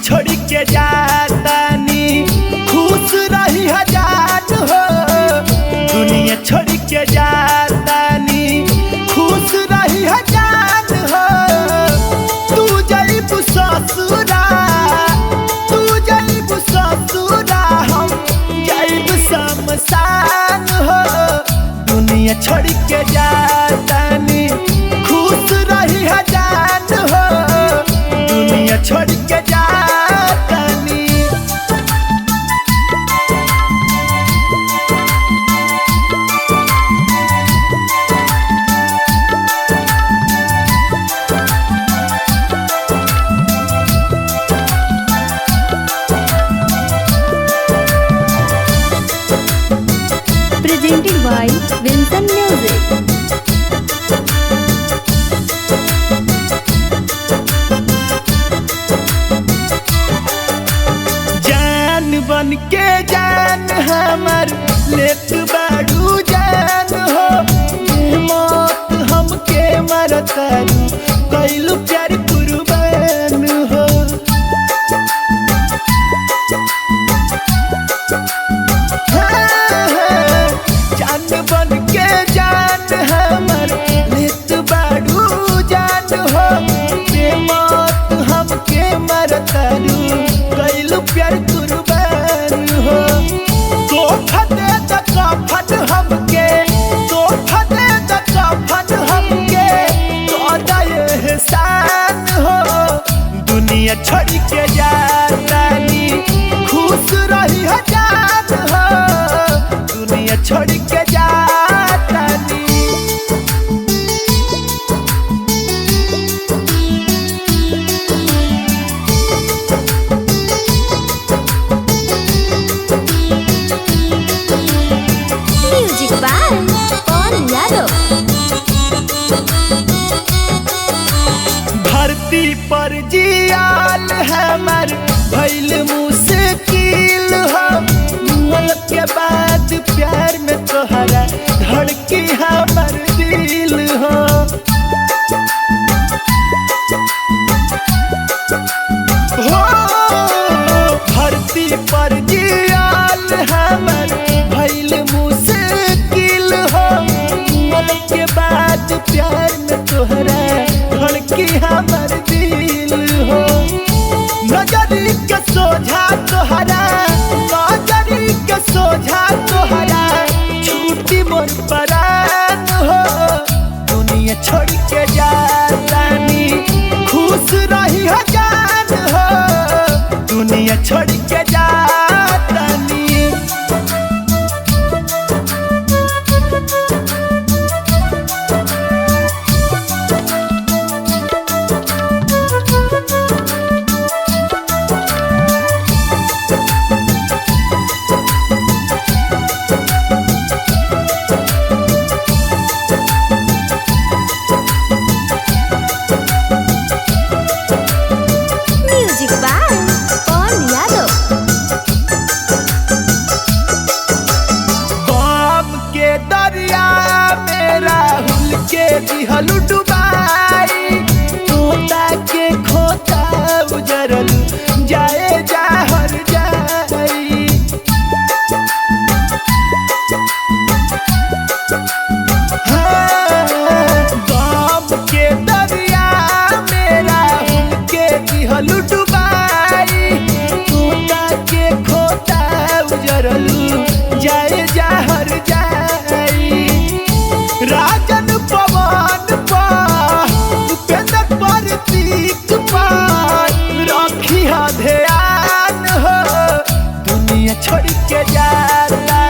छोड़ के जातानी खुश रही हजार हो दुनिया छोड़ के जातानी खुश रही हजार हो तू जईबू ससुरा तू जईबू ससुरा हम जईब शमशान हो दुनिया छोड़ के जातानी खुश रही हजार हो दुनिया छोड़ के जातानी Presented by Vincent Music. जान बन के जान हमर लेत बाड़ू जान हो ये मौत हमके मरतारू कैलू प्यार कुर्बान हो हाँ, जान बन के जान हमर लेत बाड़ू जान हो ये मौत हमके मरतारू कैलू प्यार कुर्बान हो तोहफा दे द कफन हमके तोहफा दे द कफन हमके तो दे एहसान हो दुनिया छोड़ के जातानी खुश रही हजार हो दुनिया छोड़ के जातानी Music by Pawan Yadav. धरती पर जियाल हमर भइल मुश्किल हो मुअल के बाद प्यार में तोहरा धड़की हमर दिल हो हो धरती पर जियाल हमर भइल मुश्किल हो मुअल के बाद प्यार में तोहरा धड़की हमर दिल हो नजरी के सोझा तोहरा नजरी के सोझा तोहरा छूटी मोर परान हो दुनिया छोड़ के जातानी खुश रही हजार हो दुनिया छोड़ के जातानी Music by Pawan Yadav. बम के दरिया में राहुल के दिहलु डुबाई तोता के खोता उजरल जाए जाहर जाई हाँ, बम के दरिया में राहुल के दिहलु डुबाई तोता के खोता उजरलू जाए जाहर जाई राजन पवन पा उपेंद्र प्रतीक पान रखी हा ध्यान हो दुनिया छोड़ के जाला